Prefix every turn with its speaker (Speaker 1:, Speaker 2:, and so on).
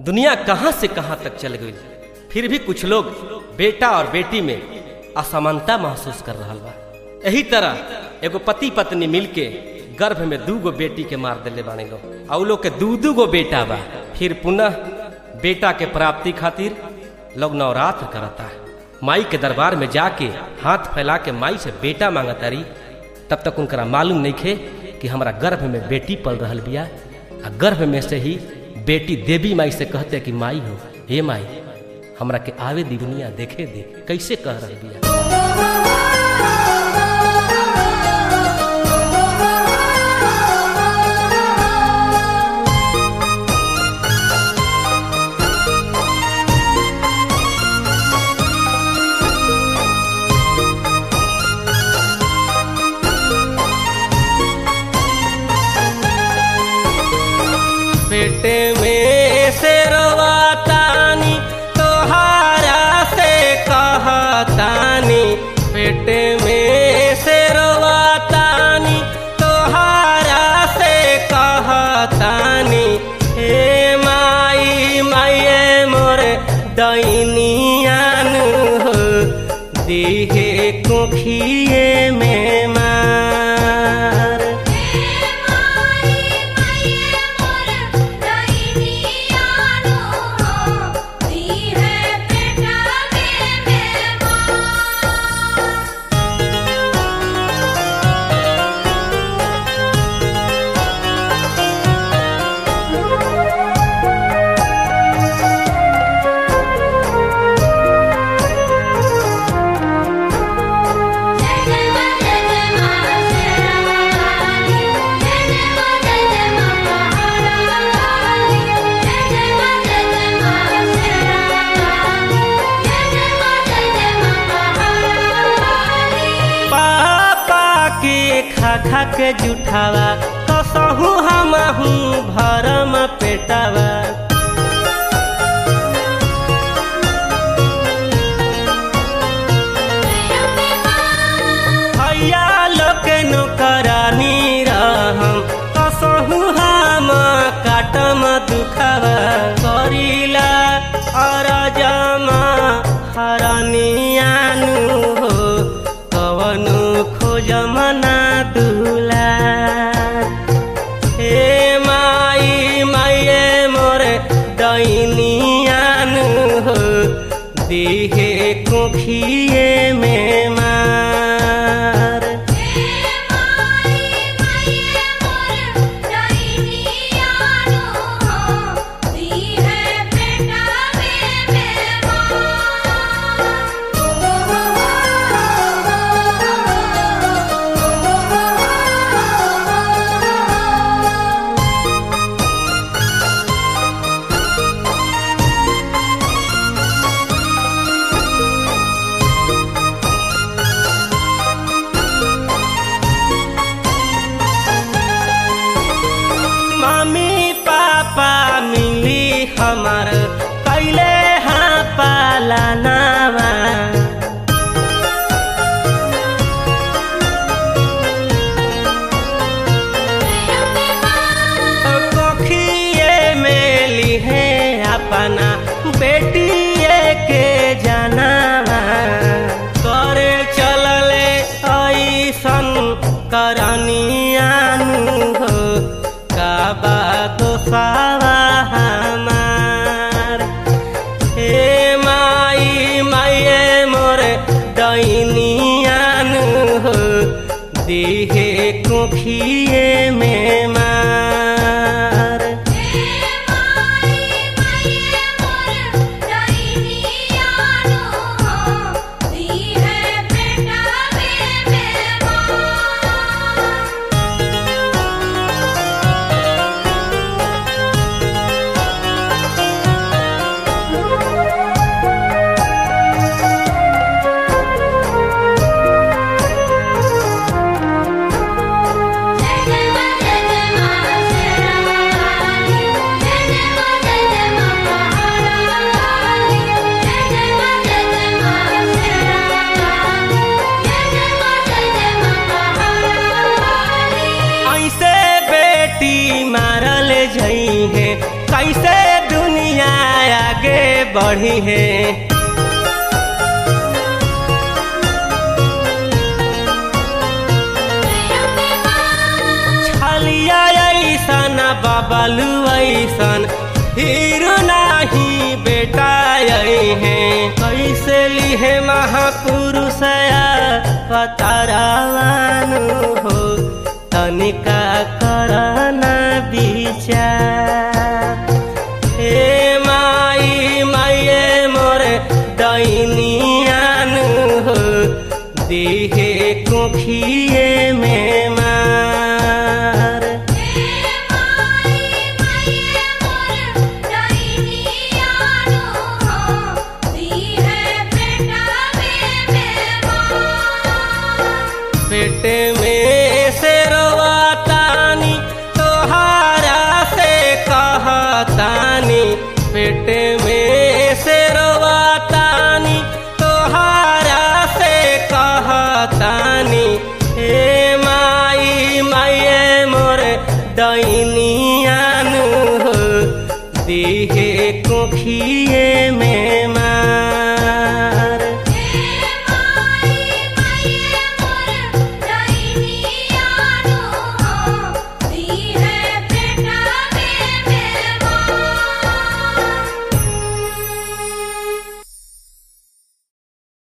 Speaker 1: दुनिया कहाँ से कहाँ तक चल गई फिर भी कुछ लोग बेटा और बेटी में असमानता महसूस कर रहा बा यही तरह एगो पति पत्नी मिलके गर्भ में दू गो बेटी के मार दिले बाने लोग और लोग के दू दू गो बेटा बा फिर पुनः बेटा के प्राप्ति खातिर लोग नवरात्र करता है माई के दरबार में जाके हाथ फैला के माई से बेटा मांगतारी तब तक उनकरा मालूम नहीं खे कि हमारा गर्भ में बेटी पल रहा बिया आ गर्भ में से ही बेटी देवी माई से कहते कि माई हो हे माई हमरा के आवे दी दुनिया देखे दे कैसे कह रहा बिया पेटे में से रोवातानी तोहारा से कहतानी पेटे में से रोवातानी तोहारा से कहतानी हे माई माये मोर दैनियान हो दिहे कुखिए में मार पापा के खा खा के जुठावा कसहू हमहू भरम पेटावा भैया लोग नौकरानी रहम कसहू हम काटम दुखावा करीला अरजमा हरनियानु हो कवनु खोजमना दुला हे माई माये मोर दैनियानु हो दिहे कुखिए में मार मम्मी पापा मिली हमार कैले हाँ पालनावा कोखिए में लिहे अपना बेटिए के जनावा करे चलले ऐसन करनियानु हो काबा दोसावा हमार हे माई माये मोर दैनियानु हो दिहे कुखिए में मार
Speaker 2: जय जय
Speaker 1: बढ़ी है छलिया ऐसन बबलू ऐसन हीरो नाही बेटा है कैसे लिहे महापुरुष पतारावानु हो तनिका करना विचार हे माई माये मोरे दैनियानु हो देहे कुखिए में मार पेट में से रोवातानी तोहारा से कहतानी पेट में